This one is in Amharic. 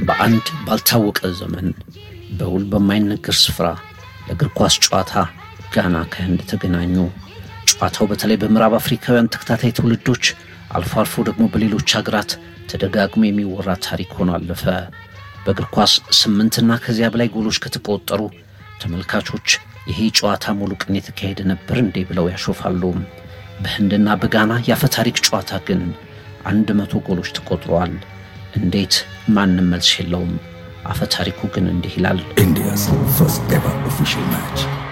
በአንድ ባልታወቀ ዘመን በውል በማይነገር ስፍራ ለእግር ኳስ ጨዋታ ጋና ከህንድ ተገናኙ። ጨዋታው በተለይ በምዕራብ አፍሪካውያን ተከታታይ ትውልዶች አልፎ አልፎ ደግሞ በሌሎች ሀገራት ተደጋግሞ የሚወራ ታሪክ ሆኖ አለፈ። በእግር ኳስ ስምንትና ከዚያ በላይ ጎሎች ከተቆጠሩ ተመልካቾች ይሄ ጨዋታ ሙሉ ቀን የተካሄደ ነበር እንዴ ብለው ያሾፋሉ። በህንድና በጋና የአፈ ታሪክ ጨዋታ ግን አንድ መቶ ጎሎች ተቆጥረዋል። እንዴት? ማንም መልስ የለውም። አፈ ታሪኩ ግን እንዲህ ይላል። India's first ever official match.